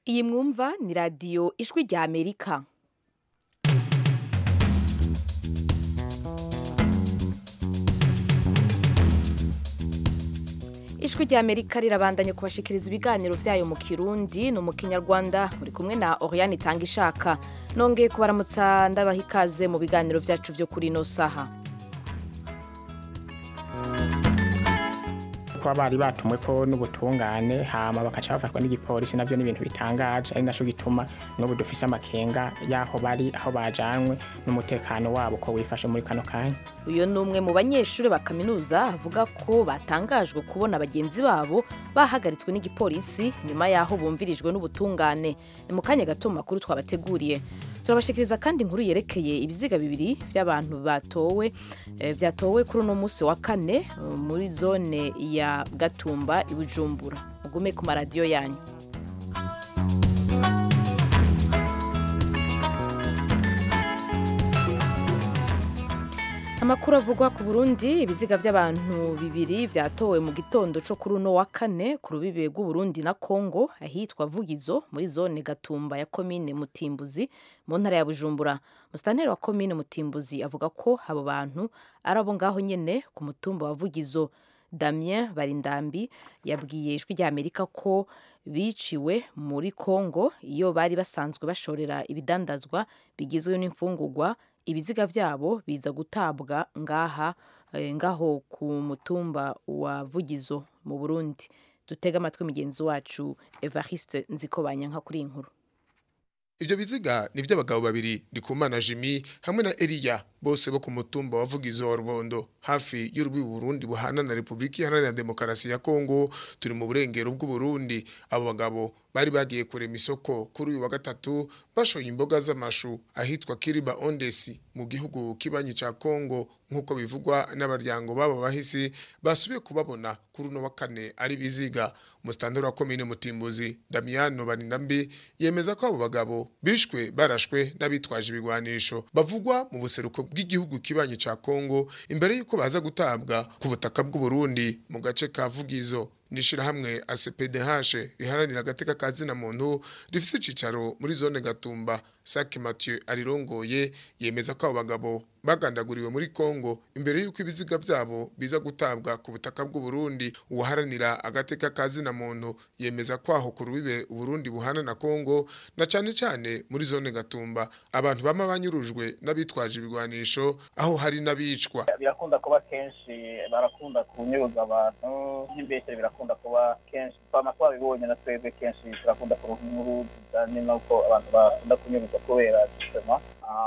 iyi mwumva ni radiyo ijwi rya amerika ijwi rya amerika rirabandanya kubashikiriza ibiganiro vyayo mu kirundi no mu kinyarwanda muri kumwe na oriane itanga ishaka nongeye kubaramutsa ndabaha ikaze mu biganiro vyacu vyo kuri ino saha kuba bari batumwe ko n'ubutungane hama bakaca bafatwa n'igipolisi navyo ni ibintu bitangaje ari naco gituma n'ubu dufise amakenga y'aho bari aho bajanwe n'umutekano wabo ko wifashe muri kano kanya uyu ni umwe mu banyeshuri ba kaminuza avuga ko batangajwe kubona bagenzi babo bahagaritswe n'igipolisi nyuma y'aho bumvirijwe n'ubutungane ni mu kanya gato mu makuru twabateguriye turabashikiriza kandi inkuru yerekeye ibiziga bibiri by'abantu batowe eh, vyatowe kuri uno munsi wa kane eh, muri zone ya gatumba i bujumbura mugume ku maradiyo yanyu amakuru avugwa ku burundi ibiziga by'abantu bibiri vyatowe mu gitondo co kuri uno wa kane ku rubibe rw'uburundi na kongo ahitwa vugizo muri zone gatumba ya komine mutimbuzi mu ntara ya bujumbura musitanteri wa komine mutimbuzi avuga ko abo bantu ari abo ngaho nyene ku mutumba wa vugizo damien barindambi yabwiye ijwi rya amerika ko biciwe muri kongo iyo bari basanzwe bashorera ibidandazwa bigizwe n'imfungurwa ibiziga vyabo biza gutabwa ngaha eh, ngaho ku mutumba wa vugizo mu burundi dutega amatwi mugenzi wacu evariste nzikobanyanka kuri iyi nkuru Ibyo biziga ni by'abagabo babiri Ndikumana Jimmy hamwe na Elia bose bo ku mutumba wa Vugizo wa Rubondo hafi y'urubi Burundi buhana na Republika Iharanira Demokarasi ya Kongo turi mu burengero bw'u Burundi abo bagabo bari bagiye kurema isoko kuri uyu wa gatatu bashoye imboga z'amashu ahitwa Kiriba Ondesi mu gihugu kibanyi ca Kongo nk'uko bivugwa n'abaryango babo bahisi basubiye kubabona kuri uno wa kane ari biziga umustandard wa komine Mutimbuzi Damiano Baninambi yemeza ko abo bagabo bishwe barashwe n'abitwaje ibigwanisho bavugwa mu buseruko bw'igihugu kibanyi ca Kongo imbere yuko baza gutabwa ku butaka bw'u Burundi mu gace ka Vugizo nishirahamwe ACPDH riharanira agateka kazina muntu rifise icicaro muri zone Gatumba Saki Mathieu arirongoye yemeza ko abo bagabo bagandaguriwe muri Kongo imbere yuko ibiziga vyabo biza gutabwa ku butaka bw'u Burundi uharanira agateka kazina muntu yemeza ko aho ku rubibe Burundi buhana na Kongo na cane cane muri zone Gatumba abantu bama banyurujwe n'abitwaje ibigwanisho aho hari n'abicwa birakunda kuba kenshi barakunda kunyuruza abantu nk'imbeshe birakunda kuba kenshi twama twabibonye na twebwe kenshi turakunda kuronka inkuru zijanye n'uko abantu bakunda kunyuruza kubera justement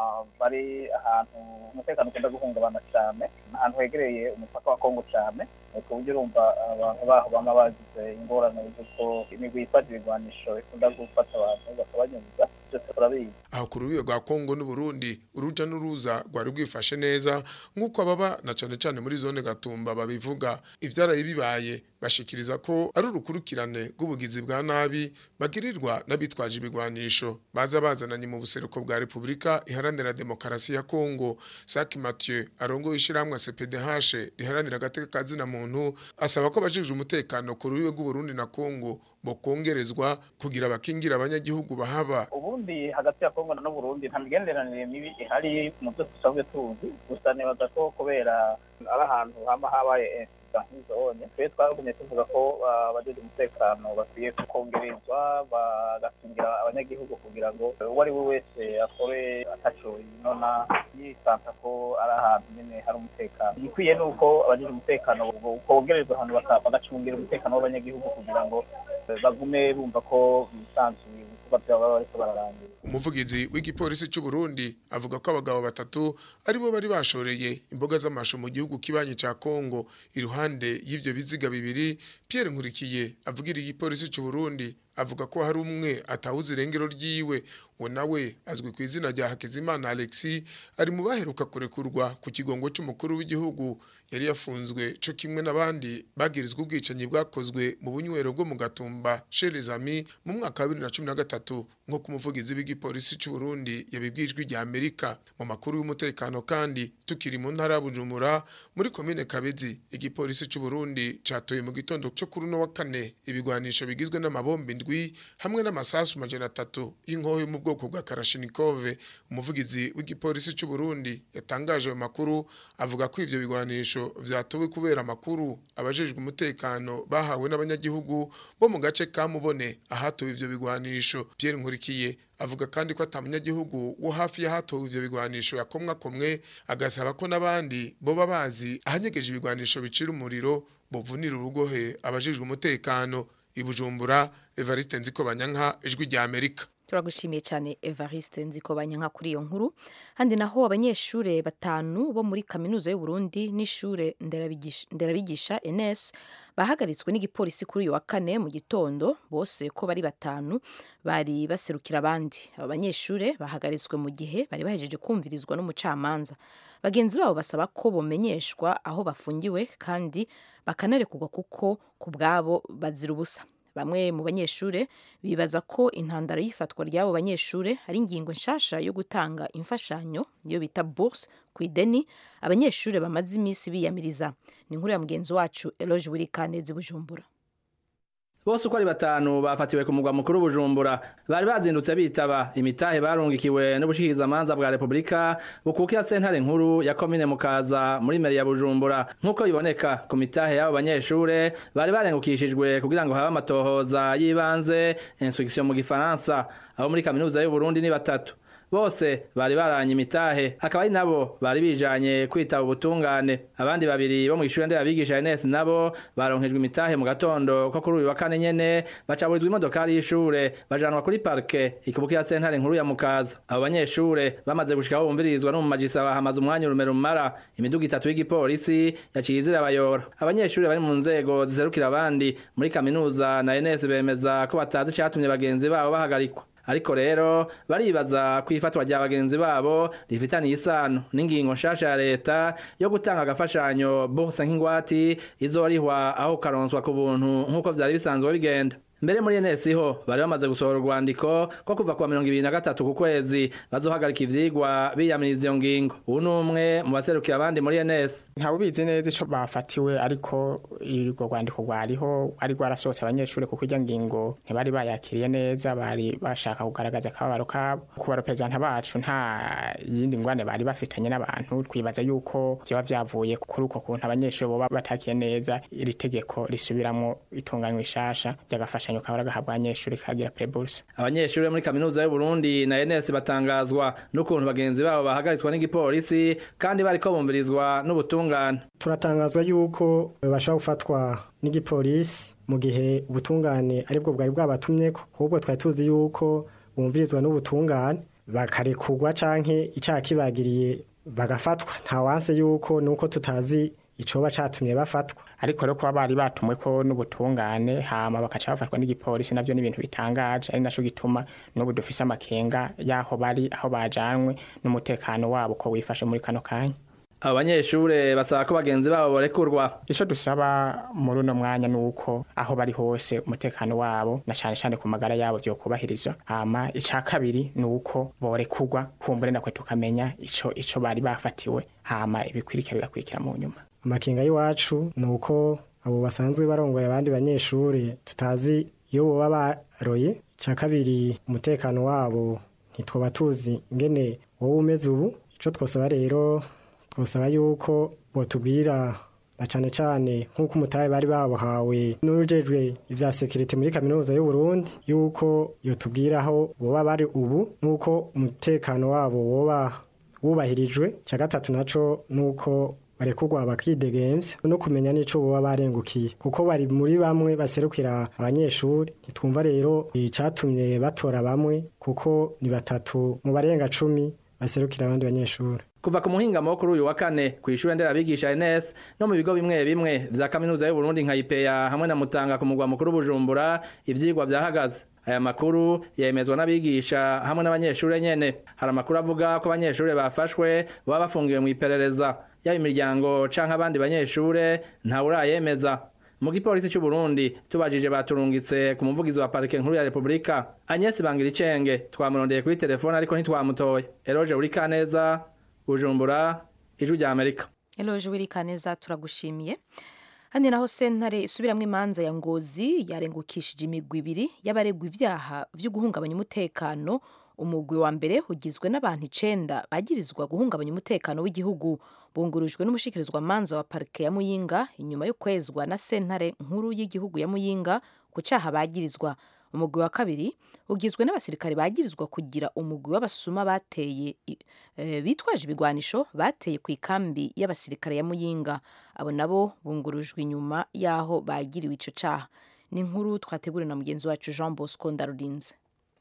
bari ahantu umutekano ukunda guhungabana cyane ahantu hegereye umupaka wa kongo cyane ku buryo urumva abantu baho bama bagize ingorane z'uko imigwi yifata ibigwanisho ikunda gufata abantu bakabanyuruza byose turabizi aho ku rubibe rwa Kongo n'u Burundi uruja n'uruza rwari rwifashe neza nk'uko ababa na cane cane muri zone Gatumba babivuga ivyaraye bibaye bashikiriza ko ari urukurukirane rw'ubugizi bwa nabi bagirirwa n'abitwaje ibigwanisho baza bazananye mu buseruko bwa Republika Iharanira Demokarasi ya Kongo Saki Mathieu arongoye ishiramwe CPDH riharanira agateka kazina muntu asaba ko bajije umutekano ku rubibe rw'u Burundi na Kongo bokongerezwa kugira abakingira abanyagihugu bahaba ubundi hagati ya kongo n'u burundi nta migenderanire mibi ihari mu byo dusanzwe tuzi gusa nibaza ko kubera ari ahantu hama habaye nk'izone twe twagumye tuvuga ko abajeje umutekano bakwiye kongerezwa bagakingira abanyagihugu kugira ngo uwo ari we wese akore ataco inona yisanta ko ari ahantu nyene hari umutekano igikwiye ni uko abajeje umutekano kongerezwa ahantu bagacungira umutekano w'abanyagihugu kugira ngo bagume bumva ko bisanzuye ibikorwa byabo baba bariko bararangira umuvugizi w'igipolisi cy'u Burundi avuga ko abagabo batatu aribo bari bashoreye imboga z'amashu mu gihugu kibanyi ca Kongo iruhande y'ivyo biziga bibiri Pierre Nkurikiye avugira igipolisi cy'u Burundi avuga ko hari umwe atawuze irengero ryiwe uwo nawe azwi ku izina rya Hakizimana Alexis ari mu baheruka kurekurwa ku kigongo c'umukuru w'igihugu yari yafunzwe co kimwe n'abandi bagirizwa ubwicanyi bwakozwe mu bunywero bwo mu Gatumba chez les amis mu mwaka wa 2013 nko ku muvugizi w'igipolisi cy'u Burundi yabibwijwe rya Amerika mu makuru y'umutekano kandi tukiri mu ntara ya Bujumbura muri komine Kabezi igipolisi cy'u Burundi catoye mu gitondo cyo kuri no wa kane ibigwanisho bigizwe n'amabombe indwi hamwe n'amasasu majana atatu y'inkoho yo mu bwoko bwa karashinikove umuvugizi w'igipolisi cy'u Burundi yatangaje ayo makuru avuga ko ivyo bigwanisho vyatowe kubera amakuru abajejwe umutekano bahawe n'abanyagihugu bo mu gace ka Mubone ahatowe ivyo bigwanisho Pierre Nkurikiye avuga kandi ko atamunyagihugu wo hafi y'ahatowe ivyo bigwanisho yakomwa komwe agasaba ko n'abandi boba bazi ahanyegeje ibigwanisho bicira umuriro buvunira urugohe abajejwe umutekano ibujumbura Evariste Nzikobanyanka ijwi rya Amerika turagushimiye cyane evariste nziko banyanka kuri iyo nkuru handi naho abanyeshuri batanu bo muri kaminuza y'u Burundi n'ishure nderabigisha nderabigisha NS bahagaritswe n'igipolisi kuri uyu wa kane mu gitondo bose ko bari batanu bari baserukira abandi aba banyeshuri bahagaritswe mu gihe bari bahejeje kumvirizwa n'umucamanza bagenzi babo basaba ko bomenyeshwa aho bafungiwe kandi bakanarekurwa kuko ku bwabo bazira ubusa bamwe mu banyeshure bibaza ko intandaro y'ifatwa ry'abo banyeshure ari ingingo nshasha yo gutanga imfashanyo iyo bita bourse ku ideni abanyeshure bamaze iminsi biyamiriza ni inkuru ya mugenzi wacu Eloge Wirikanezi Bujumbura bose uko ari batanu bafatiwe ku mugwa mukuru Bujumbura bari bazindutse bitaba imitahe barungikiwe n'ubushikirizamanza bwa Republika bukukira sentare nkuru ya komine Mukaza muri meri ya Bujumbura nk'uko biboneka ku mitahe y'abo banyeshure bari barengukishijwe kugira ngo habe amatohoza y'ibanze instruction mu gifaransa abo muri kaminuza y'u Burundi ni batatu bose bari baranye imitahe akaba ari nabo bari bijanye kwitaba ubutungane abandi babiri bo mu ishure nderabigisha NS nabo baronkejwe imitahe mu gatondo ko kuri uyu wa kane nyene bacaburizwa imodokari y'ishure bajanwa kuri parke ikibukira sentare nkuru ya Mukaza abo banyeshure bamaze gushika aho bumvirizwa no mu magisa bahamaze umwanya urume rumara imiduga itatu y'igipolisi yaciye izira bayora abanyeshure bari mu nzego ziserukira abandi muri kaminuza na NS bemeza ko batazi icatumye bagenzi babo bahagarikwa ariko rero baribaza ku ifatwa rya bagenzi babo rifitaniye isano n'ingingo nshasha ya leta yo gutanga agafashanyo bose nk'ingwati izorihwa aho karonswa ku buntu nk'uko vyari bisanzwe bigenda mbere muri NS ho bari bamaze gusohora urwandiko ko kuva kwa mirongo ibiri na gatatu ku kwezi bazohagarika ivyigwa biyamiriza iyo ngingo ubu ni umwe mu baserukira abandi muri NS ntawe ubizi neza ico bafatiwe ariko urwo rwandiko rwariho ari rwarasohotse abanyeshuri kuko irya ngingo ntibari bayakiriye neza bari bashaka kugaragaza akababaro kabo ku bareperezanta bacu nta yindi ngwane bari bafitanye n'abantu twibaza yuko vyoba vyavuye kuri uko kuntu abanyeshuri boba batakiye neza iri tegeko risubiramwo itunganywa ishasha ry'agafashanyo kahora gahabwa abanyeshuri kagira preburse abanyeshuri muri kaminuza y'u Burundi na NS batangazwa n'ukuntu bagenzi babo bahagaritswe n'igipolisi kandi bariko bumvirizwa n'ubutungane turatangazwa yuko bashobora gufatwa n'igipolisi mu gihe ubutungane aribwo bwari bwabatumye ahubwo twari tuzi yuko bumvirizwa n'ubutungane bakarekurwa canke icaha kibagiriye bagafatwa nta wanse yuko nuko tutazi icoba catumye bafatwa ariko rero kuba bari batumwe ko n'ubutungane hama bakaca bafatwa n'igipolisi navyo n'ibintu bitangaje ari naco gituma n'ubu dufise amakenga y'aho bari aho bajanwe n'umutekano wabo ko wifashe muri kano kanya abo banyeshure basaba ko bagenzi babo borekurwa ico dusaba muri uno mwanya nuko aho bari hose umutekano wabo na cane cane ku magara yabo vyokubahirizwa hama ica kabiri nuko borekurwa kumbure nakwe tukamenya ico ico bari bafatiwe hama ibikwirikira bigakurikira mu nyuma amakenga y'iwacu ni uko abo basanzwe barongoye abandi banyeshuri tutazi iyo boba baroye icya kabiri umutekano wabo ntitwaba tuzi ingene wowe umeze ubu icyo twasaba rero twasaba yuko botubwira na cyane cyane nk'uko umutahe bari babuhawe n'ujejwe ibya sekirite muri kaminuza y'u Burundi yuko yotubwira aho boba bari ubu n'uko umutekano wabo woba wubahirijwe icya gatatu naco nuko barekurwa bakidegemvya no kumenya nico boba barengukiye kuko bari muri bamwe baserukira abanyeshuri ntitwumva rero icatumye batora bamwe kuko ni batatu mu barenga cumi baserukira abandi banyeshuri kuva ku muhingamo wo kuri uyu wa kane ku ishure nderabigisha NS no mu bigo bimwe bimwe vya kaminuza y'u Burundi nka IPEA hamwe na Mutanga ku mugwa mukuru Bujumbura ivyigwa vyahagaze aya makuru yemezwa n'abigisha hamwe n'abanyeshuri nyene hari amakuru avuga ko abanyeshuri bafashwe baba bafungiwe mu iperereza yaba imiryango canke abandi banyeshure ntawe urayemeza mu gipolisi cy'u Burundi tubajije baturungitse ku muvugizi wa parike nkuru ya Republika Agnes Bangiricenge twamurondeye kuri telefone ariko ntitwamutoye Eroge Urikaneza Bujumbura ijwi rya Amerika Eloge Wirikaneza turagushimiye handi naho sentare isubiramwo imanza ya ngozi yarengukishije imigwi ibiri y'abaregwa ivyaha vyo guhungabanya umutekano umugwi wa mbere ugizwe n'abantu icenda bagirizwa guhungabanya umutekano w'igihugu bungurujwe n'umushikirizwa manza wa parike ya muyinga inyuma yo kwezwa na sentare nkuru y'igihugu ya muyinga ku caha bagirizwa umugwi wa kabiri ugizwe n'abasirikare bagirizwa kugira umugwi w'abasuma bateye e, bitwaje ibigwanisho bateye ku ikambi y'abasirikare ya muyinga abo nabo bungurujwe inyuma y'aho bagiriwe ico caha ni inkuru twateguriwe na mugenzi wacu jean bosco ndarurinze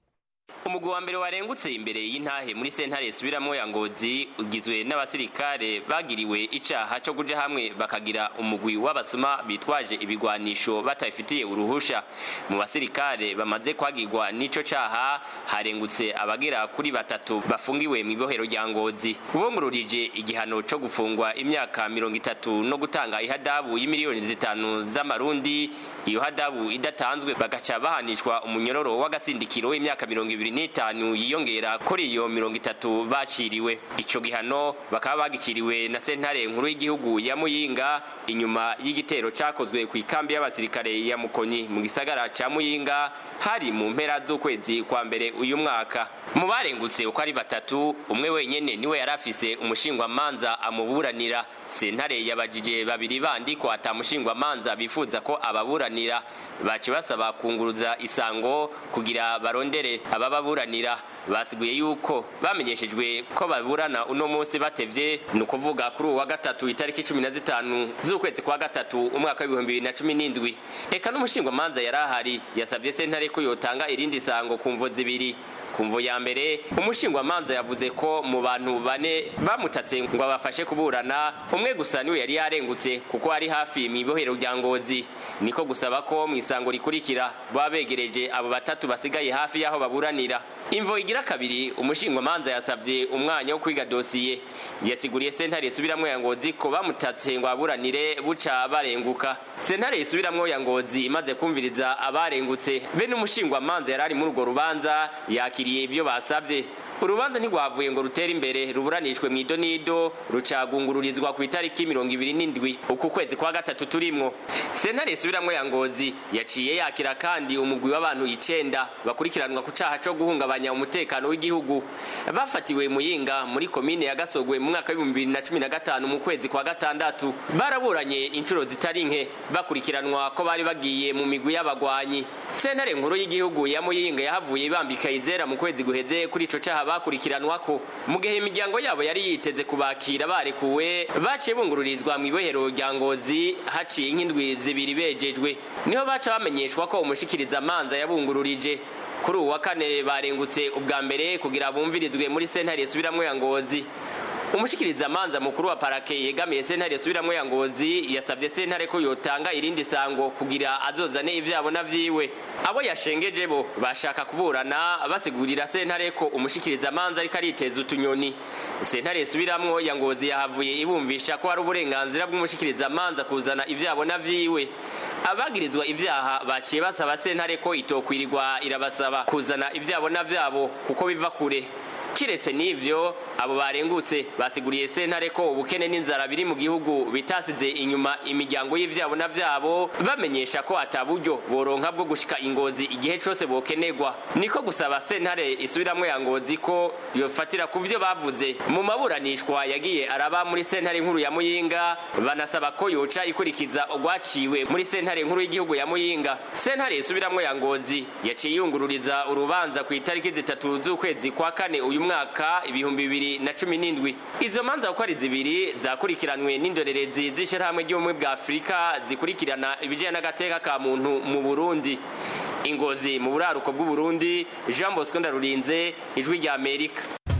umugwi wa mbere warengutse imbere y'intahe muri sentare isubiramwo ya ngozi ugizwe n'abasirikare bagiriwe icaha co kuja hamwe bakagira umugwi w'abasuma bitwaje ibigwanisho batabifitiye uruhusha mu basirikare bamaze kwagirwa n'ico caha harengutse abagera kuri batatu bafungiwe mw'ibohero rya ngozi bungururije igihano co gufungwa imyaka mirongo itatu no gutanga ihadabu y'imiliyoni zitanu z'amarundi iyo hadabu idatanzwe bagaca bahanishwa umunyororo w'agasindikiro w'imyaka mirongo ibiri n'itanu yiyongera kuri iyo mirongo itatu baciriwe ico gihano bakaba bagiciriwe na sentare nkuru y'igihugu ya muyinga inyuma y'igitero cakozwe ku ikambi y'abasirikare ya mukonyi mu gisagara ca muyinga hari mu mpera z'ukwezi kwa mbere uyu mwaka mu barengutse uko ari batatu umwe wenyene niwe yari afise umushingwamanza amuburanira sentare yabajije babiri bandi ko ata mushingwamanza bifuza ko ababuranira bace basaba kunguruza isango kugira barondere abababuranira basiguye yuko bamenyeshejwe ko baburana uno munsi batevye ni ukuvuga kuri uwa gatatu itariki cumi na zitanu z'ukwezi kwa gatatu umwaka w'ibihumbi bibiri na cumi n'indwi eka n'umushingwamanza yari ahari yasavye sentare ko yotanga irindi sango ku mvo zibiri kumvo ya mbere umushingwamanza yavuze ko mu bantu bane bamutatse ngo abafashe kuburana umwe gusa niwe yari yarengutse kuko ari hafi mu ibohero rya ngozi niko gusaba ko mu isango rikurikira baba begereje abo batatu basigaye hafi y'aho baburanira imvo igira kabiri umushingwamanza yasavye umwanya wo kwiga dosiye yasiguriye sentare isubiramwo ya ngozi ko bamutatse ngo aburanire buca barenguka sentare isubiramwo ya ngozi imaze kumviriza abarengutse be n'umushingwamanza yari ari muri urwo rubanza yakiriye ivyo basavye urubanza ntigwavuye ngo rutere imbere ruburanishwe mu idonido rucagungururizwa ku itariki mirongo ibiri n'indwi uku kwezi kwa gatatu turimwo sentare isubiramwo ya ngozi yaciye yakira kandi umugwi w'abantu icenda bakurikiranwa ku caha co guhungabanya umutekano w'igihugu bafatiwe muyinga muri komine ya gasogwe mu mwaka w'ibihumbi bibiri na cumi na gatanu mu kwezi kwa gatandatu baraburanye inshuro zitari nke bakurikiranwa ko bari bagiye mu migwi y'abagwanyi sentare nkuru y'igihugu ya muyinga yahavuye ibambika izera mu kwezi guheze kuri ico caha bakurikiranwako mu gihe imiryango yabo yari yiteze kubakira barekuwe baciye bungururizwa mu ibohero rya ngozi haciye nk'indwi zibiri bejejwe niho baca bamenyeshwa ko umushikiriza amanza yabungururije kuri uwa kane barengutse ubwa mbere kugira bumvirizwe muri sentare isubiramwo ya ngozi umushikiriza amanza mukuru wa parake yegamiye sentare isubiramwo ya ngozi yasavye sentare ko yotanga irindi sango kugira azozane ivyabo na vyiwe abo yashengeje bo bashaka kuburana basigurira sentare ko umushikiriza amanza ariko ariteza utunyoni sentare isubiramwo ya ngozi yahavuye ibumvisha ko hari uburenganzira bw'umushikiriza amanza kuzana ivyabo na vyiwe abagirizwa ivyaha baciye basaba sentare ko itokwirirwa irabasaba kuzana ivyabo na vyabo kuko biva kure kiretse n'ivyo abo barengutse basiguriye sentare ko ubukene n'inzara biri mu gihugu bitasize inyuma imiryango y'ivyabo na vyabo bamenyesha ko ata buryo boronka bwo gushika ingozi igihe cose bokenerwa niko gusaba sentare isubiramwo ya ngozi ko yofatira ku vyo bavuze mu maburanishwa yagiye araba muri sentare nkuru ya muyinga banasaba ko yoca ikurikiza ogwaciwe muri sentare nkuru y'igihugu ya muyinga sentare isubiramwo ya ngozi yaciye yungururiza urubanza ku itariki zitatu z'ukwezi kwa kane uyu mwaka ibihumbi bibiri na cumi n'indwi izo manza uko ari zibiri zakurikiranwe n'indorerezi z'ishirahamwe ry'ubumwe bwa afurika zikurikirana ibijyanye n'agateka ka muntu mu burundi ingozi mu buraruko bw'uburundi jean bosco ndarurinze ijwi rya amerika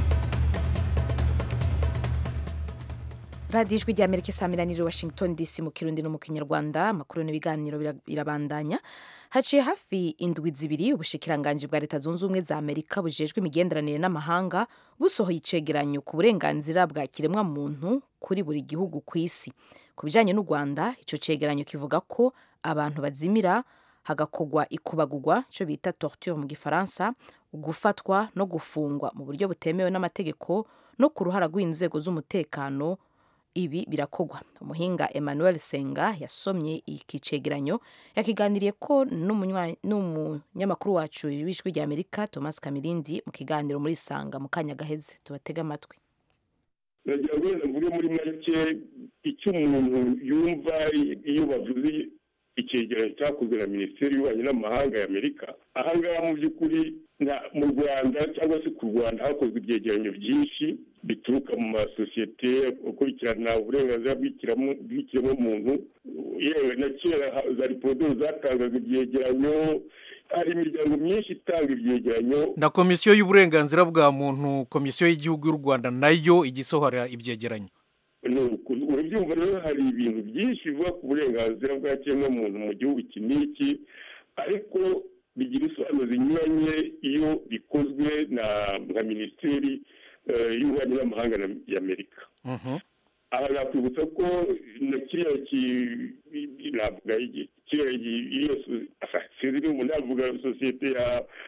radiyo ijwi rya amerika isaamiraniro washington dc mu kirundi no mu kinyarwanda amakuru n'ibiganiro birabandanya haciye hafi indwi zibiri ubushikiranganji bwa leta zunze ubumwe za amerika bujejwe imigenderanire n'amahanga busohoye icegeranyo ku burenganzira bwa kiremwa muntu kuri buri gihugu ku isi ku bijanye n'u rwanda ico cegeranyo kivuga ko abantu bazimira hagakogwa ikubagurwa cyo bita torture mu gifaransa gufatwa no gufungwa mu buryo butemewe n'amategeko no ku ruhara rw'inzego z'umutekano ibi birakogwa umuhinga emmanuel senga yasomye iki cegeranyo yakiganiriye ko n'umunywa- n'umunyamakuru wacu w'ijwi rya amerika thomas kamirindi mu kiganiro muri sanga mu kanya gaheze tubatege amatwi nagira ngo wenda mvuge muri make icyo umuntu yumva iyo bavuze icyegeranyo cyakozwe na minisiteri y'ububanyi n'amahanga ya amerika ahangaha mu by'ukuri nta- mu rwanda cyangwa se ku rwanda hakozwe ibyegeranyo byinshi bituruka mu masosiyete gukurikirana uburenganzira bw'ikiremo- bw'ikiremwamuntu yewe na kera ha- za ripodo zatangaga ibyegeranyo hari imiryango myinshi itanga ibyegeranyo na komisiyo y'uburenganzira bwa muntu komisiyo y'igihugu y'u rwanda nayo ijya isohora ibyegeranyo Nuko urabyumva rero hari ibintu byinshi bivuga ku burenganzira bwa kiremwamuntu mu gihugu iki n'iki ariko bigira isobanuro zinyuranye iyo bikozwe na nka minisiteri eh, y'ububanyi n'amahanga na- y'amerika Mhm. aha nakwibutsa ko na kiriya ki- navuga iki- kiriya ki- iyo so- asa- sinzi niba umuntu navuga sosiyete ya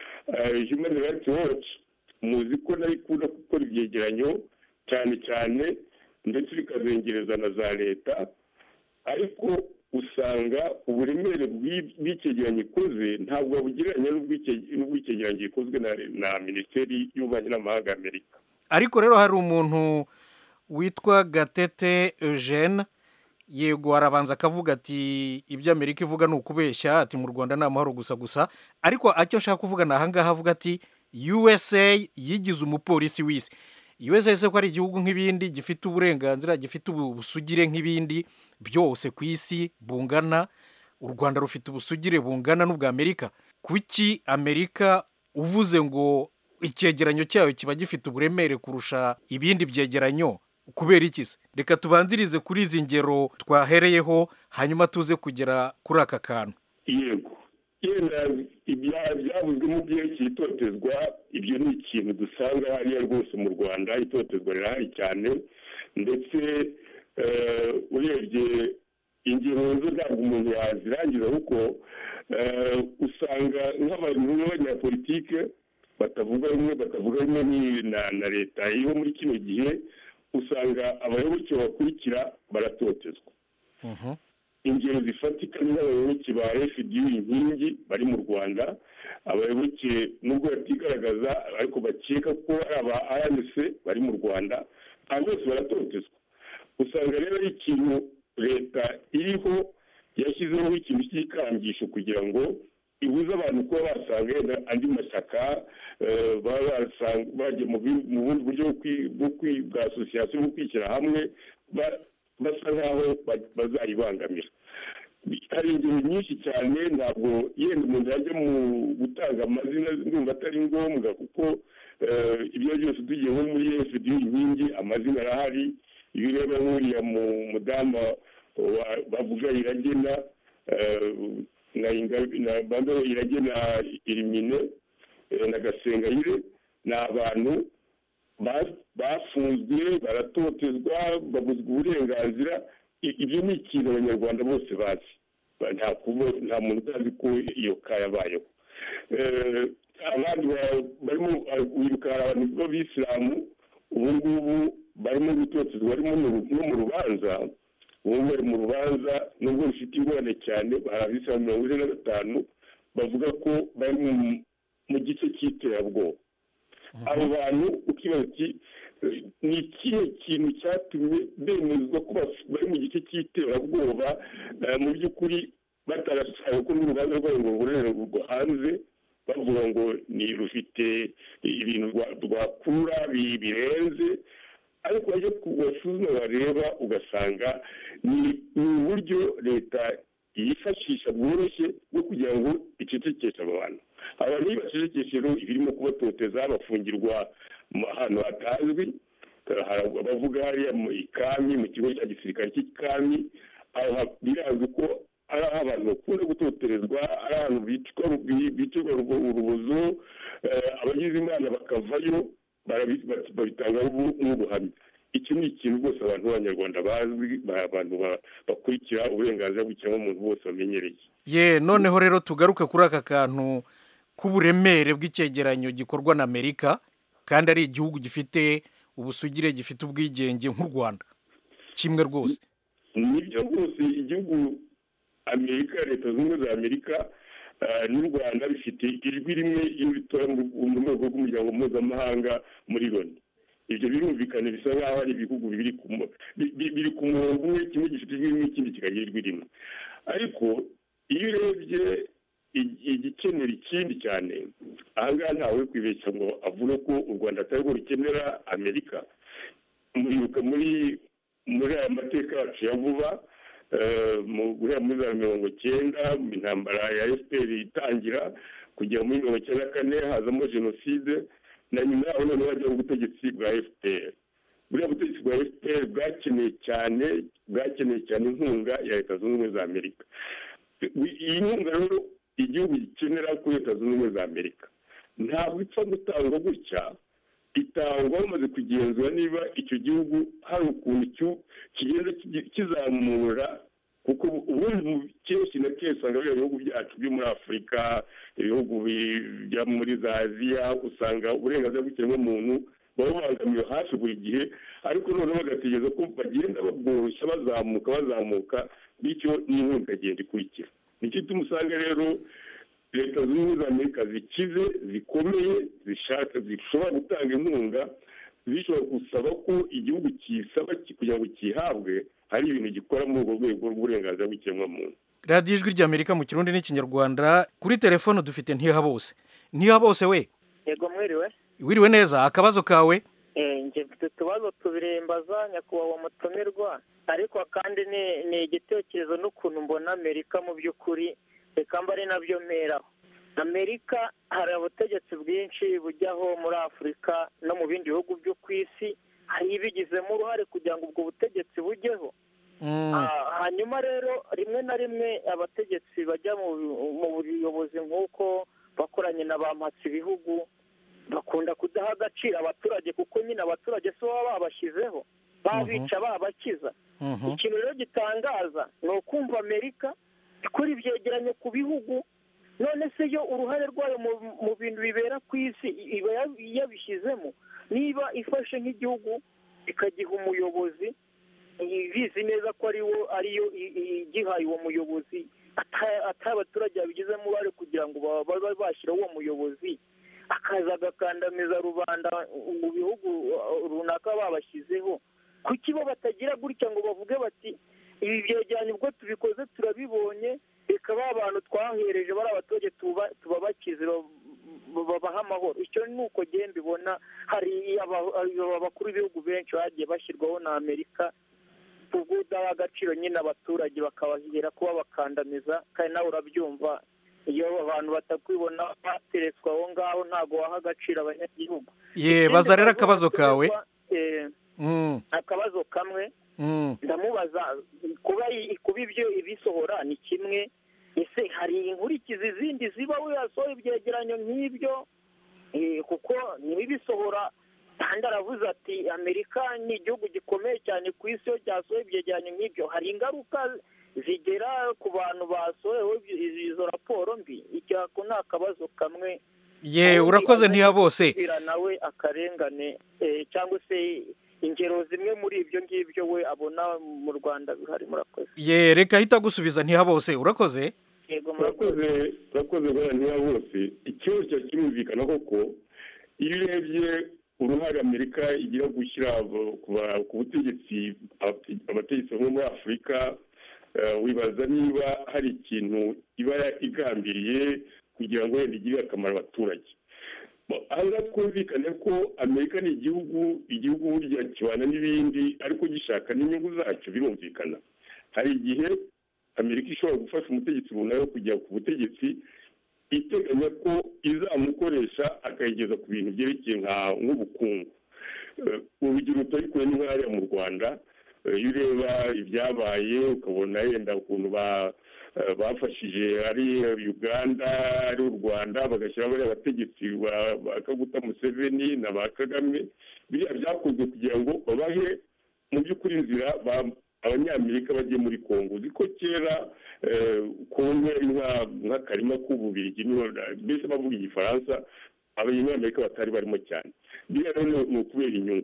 eh, human rights watch muzi ko nayo ikunda gukora ibyegeranyo cyane cyane ndetse bikazengereza na za leta ariko usanga uburemere bw'i- bw'icyegeranyo ikoze ntabwo babugereranya n'ubw'icye- n'ubw'icyegeranyo gikozwe na, na minisiteri y'ububanyi n'amahanga y'amerika ariko rero hari umuntu witwa gatete eugene yego arabanza akavuga ati ibyo amerika ivuga ni ukubeshya ati mu rwanda ni amahoro gusa gusa ariko icyo nshaka kuvuga ni ahangaha avuga ati usa yigize umupolisi w'isi usa se ko ari igihugu nk'ibindi gifite uburenganzira gifite ubu- ubusugire nk'ibindi byose ku isi bungana u rwanda rufite ubusugire bungana n'ubwa amerika kuki amerika uvuze ngo icyegeranyo cyayo kiba gifite uburemere kurusha ibindi byegeranyo kubera iki se reka tubanzirize kuri izi ngero twahereyeho hanyuma tuze kugera kuri aka kantu yego yenda ibya- byavuzwe mu byerekeye itotezwa ibyo ni ikintu dusanga hariya rwose mu rwanda itotezwa rirahari cyane ndetse eh, urebye ingero zo ntabwo umuntu yazirangiza kuko eh, usanga nk'abantu b'abanyapolitike batavuga rumwe batavuga rumwe ni- na na leta iriho muri kino gihe usanga abayoboke bakurikira baratotezwa ingero zifatika ni n'abayoboke ba fdu inkingi bari mu rwanda abayoboke nubwo batigaragaza ariko bakeka ko ari aba rnc bari mu rwanda aba bose baratotezwa usanga rero ari ikintu leta iriho yashyizeho ikintu cy'ikangisho kugira ngo ibuze abantu kuba basanga yenda andi mashyaka eh, baba basanga- bajya mu bi- mu bundi buryo bwo kwi- bwo kwi- bwa asosiyasiyo bwo kwishyira hamwe ba- basa nk'aho ba- bazayibangamira hari ingero nyinshi cyane ntabwo yenda umuntu yajya mu gutanga amazina ndumva atari ngombwa kuko eh, ibyo ari byose tugiye nko muri fdu inkingi amazina arahari ibireba nk'uriya mu mudamu wa- bavuga iragena eh, na Inga- na bando iragena irimine eh, na gasengayire ni abantu ba- bafunzwe baratotezwa babuzwa uburenganzira I- ibyo ni ikintu abanyarwanda bose bazi Ba- nta kuba- nta muntu utazi ko iyo ka yabayeho Eh, abandi ba- barimo ah, wiruka hari abantu b'abisilamu ubu ngubu barimo gutotezwa barimo no mu- no mu rubanza ubu bari mu rubanza nubwo rufite ingorane cyane hari abisilamu mirongo ine na gatanu bavuga ko bari mu- mu gice cy'iterabwoba abo bantu ukibaza uti eh, ni ikihe kintu cyatumye bemezwa ko baf- bari mu gice cy'iterabwoba eh, mu by'ukuri batarashaka ko n'urubanza rwabo ngo rurererwa hanze bavuga ngo ni rufite ibintu rwa- rwakurura bi- birenze ariko wajya kubasuzuma bareba ugasanga ni ni uburyo leta yifashisha bworoshye bwo kugira ngo icecekeshe abo bantu abantu iyo bacecekeshe rero ibirimo kubatoteza bafungirwa mu- ahantu hatazwi hari abavuga hariya mu ikami mu kigo cya gisirikare cy'ikami aho ha- birazwi ko ari aho abantu bakunda gutoterezwa ari ahantu bicwa bi- bicirwa urubo- urubozo eh, abagize imana bakavayo barabi- ba- babitangaho ubu- nk'ubuhamya iki ni ikintu rwose abantu b'abanyarwanda bazwi ba- abantu ba- bakurikira uburenganzira bw'ikiremwamuntu bose bamenyereye ye noneho rero tugaruke kuri aka kantu k'uburemere bw'icyegeranyo gikorwa na amerika kandi ari igihugu gifite ubusugire gifite ubwigenge nk'u rwanda kimwe rwose nibyo rwose igihugu amerika leta zunze ubumwe za amerika eh, n'u rwanda bifite ijwi rimwe iyo bitora mu mu rwego rw'umuryango mpuzamahanga muri loni ibyo birumvikana bisa nk'aho ari ibihugu biri ku mu- bi- bi- biri ku murongo umwe kimwe gifite ijwi rimwe ikindi kikagira ijwi rimwe ariko iyo urebye ig- igikenera ikindi cyane ahangaha ntawe kwibeshya ngo avuge ko u rwanda atari rwo rukenera amerika muribuka muri muri aya mateka yacu ya vuba eh, mu guhera muri za mirongo cyenda mu intambara ya fpr itangira kugera muri mirongo cyenda na kane hazamo jenoside na nyuma yaho noneho hajyaho ubutegetsi bwa fpr buriya butegetsi bwa fpr bwakeneye cyane bwakeneye cyane inkunga ya leta zunze ubumwe za amerika iyi nkunga rero igihugu gikenera kuri leta zunze ubumwe za amerika ntabwo ipfa gutangwa gutya itangwa bamaze kugenzura niba icyo gihugu hari ukuntu cyo- kigenda kigi- kizamura kuko ubundi mu kenshi na kenshi usanga biriya bihugu byacu byo muri afurika ibihugu bi- byo muri za aziya usanga uburenganzira bw'ikiremwamuntu baba babangamiwe hafi buri gihe ariko noneho bagategereza ko bagenda babworoshya bazamuka bazamuka bityo n'inkunga ikagenda ikurikira nicyo gituma usanga rero leta zunze ubumwe za amerika zikize zikomeye zishaka zishobora gutanga inkunga zishobora gusaba ko igihugu kisaba ki- kugira ngo kihabwe hari ibintu gikora muri urwo rwego rw'uburenganzira bw'ikiremwamuntu radiyo ijwi ry'amerika mu kirundi n'ikinyarwanda kuri telefone dufite ntihabose ntihabose we yego mwiriwe wiriwe neza akabazo kawe Eh, njye mfite utubazo tubiri mbaza nyakubahwa mutumirwa ariko kandi ni ni igitekerezo n'ukuntu mbona amerika mu by'ukuri reka mba ari nabyo mperaho amerika hari ubutegetsi bwinshi bujyaho muri afurika no mu bindi bihugu byo ku isi hari ibigizemo uruhare kugira ngo ubwo butegetsi bujyeho Ah, hanyuma rero rimwe na rimwe abategetsi bajya mu mu buyobozi nk'uko bakoranye na ba mpatsi ibihugu bakunda kudaha agaciro abaturage kuko nyine abaturage si baba babashyizeho babica babakiza ikintu rero gitangaza ni ukumva amerika ikora ibyegeranyo ku bihugu none se yo uruhare rwayo mu- mu bintu bibera ku isi iba ya- yabishyizemo niba ifashe nk'igihugu ikagiha umuyobozi ibizi neza ko ariwo ariyo i- i- igihaye uwo muyobozi ata- atari abaturage babigizemo uruhare kugira ngo ba- babe bashyiraho uwo muyobozi akaza agakandamiza rubanda mu bihugu uh, runaka babashyizeho kuki bo batagira gutya ngo bavuge bati ibi byegeranyo ubwo tubikoze turabibonye reka ba bantu twahereje bari abaturage tuba- tubabakize ba- ba- babaha amahoro icyo ni uko ngiye mbibona hari aba- aba- abakuru b'ibihugu benshi bagiye bashyirwaho na amerika ubwo udaha agaciro nyine abaturage bakabahera kuba bakandamiza kandi nawe urabyumva iyo abantu batakwibona bateretswe aho ngaho ntabwo waha agaciro abanyagihugu ye baza rero akabazo kawe Eh, Mm, akabazo kamwe mm. ndamubaza kuba i- kuba ibyo ibisohora ni kimwe ese hari inkurikizi zindi ziba wiyasohora ibyegeranyo nk'ibyo Eh, kuko ntibibisohora kandi aravuze ati amerika ni igihugu gikomeye cyane ku isi iyo cyasohoye ibyegeranyo nk'ibyo hari ingaruka zigera ku bantu basohoyeho ibyo- izo raporo mbi icyo ako ni akabazo kamwe ye urakoze ntihabose kubwira nawe akarengane eh, cyangwa se ingero zimwe muri ibyo ngibyo we abona mu rwanda bihari murakoze ye reka ahita agusubiza ntihabose urakoze yego urakoze urakoze bwana niba bose ikibazo cya kirumvikana koko iyo urebye uruhare amerika igira gushyira abo- ku ba- ku butegetsi abate- abategetsi bamwe muri afurika eh, wibaza niba hari ikintu iba igambiriye kugira ngo wenda igirire akamaro abaturage Bo, aha ngaha twumvikane ko amerika ni igihugu igihugu burya kibana n'ibindi ariko gishaka n'inyungu zacyo birumvikana hari igihe amerika ishobora gufasha umutegetsi runaka kujya ku butegetsi iteganya ko izamukoresha akayigeza ku bintu byerekeye nka- nk'ubukungu Eh, urugero rutari kure ni nk'ahariya mu rwanda Eh, iyo ureba ibyabaye ukabona yenda ukuntu ba- eh, bafashije ari uganda ari u rwanda bagashyiraho bariya bategetsi ba- ba kaguta museveni na ba kagame biriya byakozwe kugira ngo babahe mu by'ukuri inzira ba- abanyamerika bagiye muri kongo uzi ko kera eh, kongo yari nka- nk'akarima k'ububirigi niho mbese bavuga igifaransa abanyamerika batari barimo cyane biriya rero ni- ni ukubera inyungu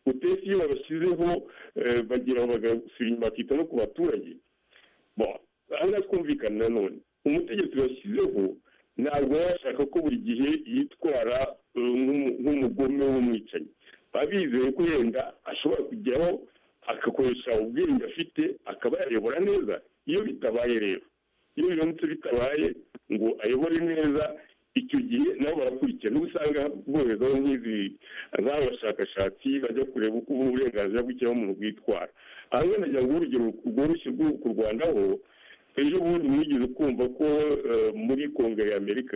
utesi iyo babashyizeho eh, bagira bagasubira inyuma bakita no ku baturage Bon, aha ngaha twumvikana nanone umutegetsi bashyizeho ntabwo baba bashaka ko buri gihe yitwara eh, nk'umu- nk'umugome w'umwicanyi baba bizeye ko yenda ashobora kujyaho agakoresha ubwenge afite akaba yayobora neza iyo bitabaye rero iyo biramutse bitabaye ngo ayobore neza icyo gihe nabo barakurikira niba usanga bohezaho nk'izi nk'aba bashakashatsi bajya kureba uko uburenganzira bw'ikiremwamuntu bwitwara aha ngaha nagira ngo urugero rworoshye rwo kurwandaho ejo bundi mwigeze kumva ko eh, muri kongere y'amerika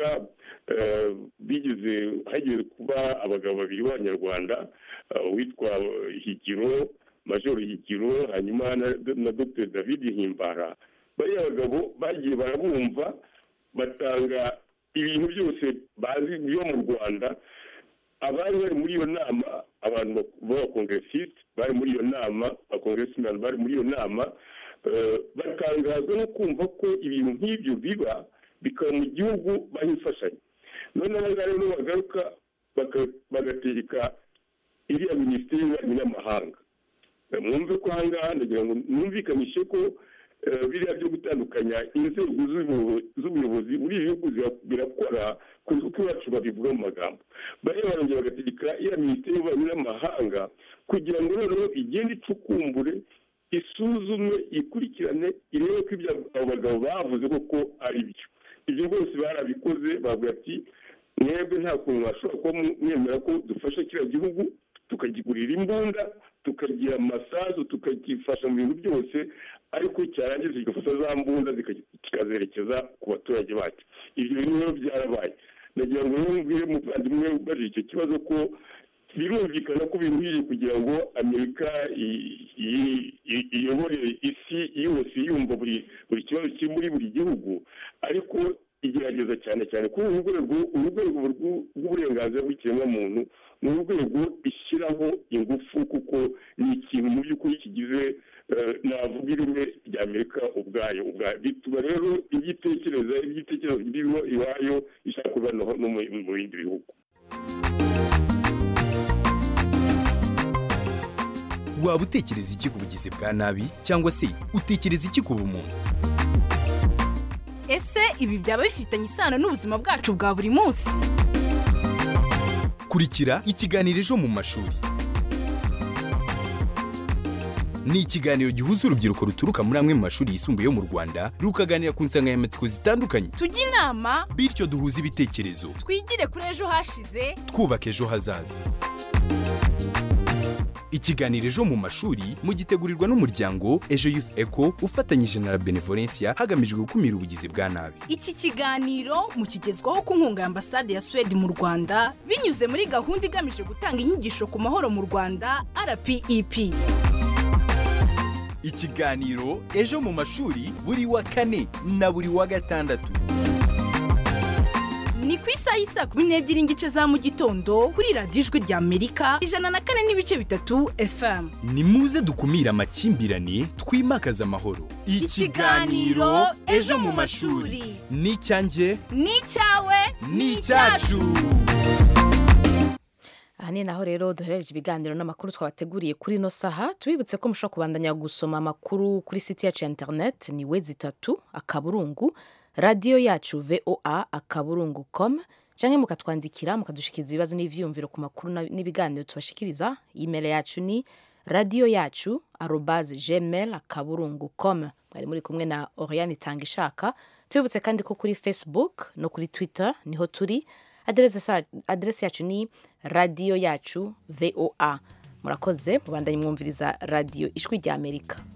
eh, bigeze hageze kuba abagabo babiri b'abanyarwanda eh, uwitwa higiro majoro higiro hanyuma na, na dr david himbara bariya bagabo bagiye barabumva batanga ibintu byose bazi byo mu rwanda abari bari muri iyo nama abantu b'abakongeresite bari muri iyo nama abakongeresimani bari muri iyo nama eh, batangazwa no kumva ko ibintu nk'ibyo biba bikaba mu gihugu baha imfashanyo noneho abangaba rero bagaruka baka- bagatereka iriya minisiteri y'ububanyi n'amahanga mwumve ko aha ngaha ndagira ngo numvikanishe ko eh, biriya byo gutandukanya inzego z'ubuyobo- z'ubuyobozi muri ibi bihugu zira- birakora kuko uko iwacu babivuga mu magambo bariya barongera bagategeka iriya minisiteri y'ububanyi n'amahanga kugira ngo noneho igende icukumbure isuzume ikurikirane irebe ko ibyo abo bagabo bavuze koko ari byo ibyo rwose barabikoze bavuga ati mwebwe nta kuntu mwashobora kuba mwemera ko dufasha kiriya gihugu tukagigurira imbunda tukagira amasasu tukagifasha mu bintu byose ariko cyarangiza kigafata za mbunda zika- kikazerekeza ku baturage bacu ibyo bintu rero byarabaye nagira ngo rero mbwire umuvandimwe ubajije icyo kibazo ko birumvikana ko bikwiriye kugira ngo amerika i- i- i- iyobore isi yose yumva buri buri kibazo kiri muri buri gihugu ariko igerageza cyane cyane kuba urwego urwego rw'u- rw'uburenganzira bw'ikiremwamuntu ni urwego ishyiraho ingufu kuko ni ikintu mu by'ukuri kigize eh, navuga ireme rya amerika ubwayo ubwayo bituma rero ibyo itekereza ibyo itekereza biriho iwayo ishaka kuvanaho no mu mu bindi bihugu waba utekereza iki ku bugizi bwa nabi cyangwa se utekereza iki ku bumuntu ese ibi byaba bifitanye isano n'ubuzima bwacu bwa buri munsi kurikira ikiganiro ejo mu mashuri ni ikiganiro gihuza urubyiruko ruturuka muri amwe mu mashuri yisumbuye yo mu rwanda rukaganira ku nsanganyamatsiko zitandukanye tujye inama bityo duhuze ibitekerezo twigire kuri ejo hashize twubaka ejo hazaza ikiganiro ejo mu mashuri mugitegurirwa n'umuryango ejo youth eco ufatanyije na la benevolencia hagamijwe gukumira ubugizi bwa nabi iki kiganiro mukigezwaho ku nkunga ya ambasade ya suwede mu rwanda binyuze muri gahunda igamije gutanga inyigisho ku mahoro mu rwanda rpep ikiganiro ejo mu mashuri buri wa kane na buri wa gatandatu ni ku isaha y'isaa kumi n'ebyiri n'igice za mu gitondo kuri radiyo ijwi rya amerika ijana na kane n'ibice bitatu fm ni muze dukumire amakimbirane twimakaze amahoro Ikiganiro Ejo mu Mashuri. ni icyanjye ni icyawe ni icyacu aha ni naho rero duherereje ibiganiro n'amakuru twabateguriye kuri ino saha tubibutse ko mushobora kubandanya gusoma amakuru kuri site yacu ya interineti ni we zitatu akaburungu radiyo yacu voa akaburungu com cyangwa mukatwandikira mukadushikiriza ibibazo n'ibyiyumviro ku makuru na- n'ibiganiro tubashikiriza imeri yacu ni radiyo yacu arobaze gmail akaburungu com mwari muri kumwe na oriane itanga ishaka tubibutse kandi ko kuri facebook no kuri twitter niho turi aderese sa- aderese yacu ni radiyo yacu voa murakoze mubandanye mwumviriza radiyo ijwi rya amerika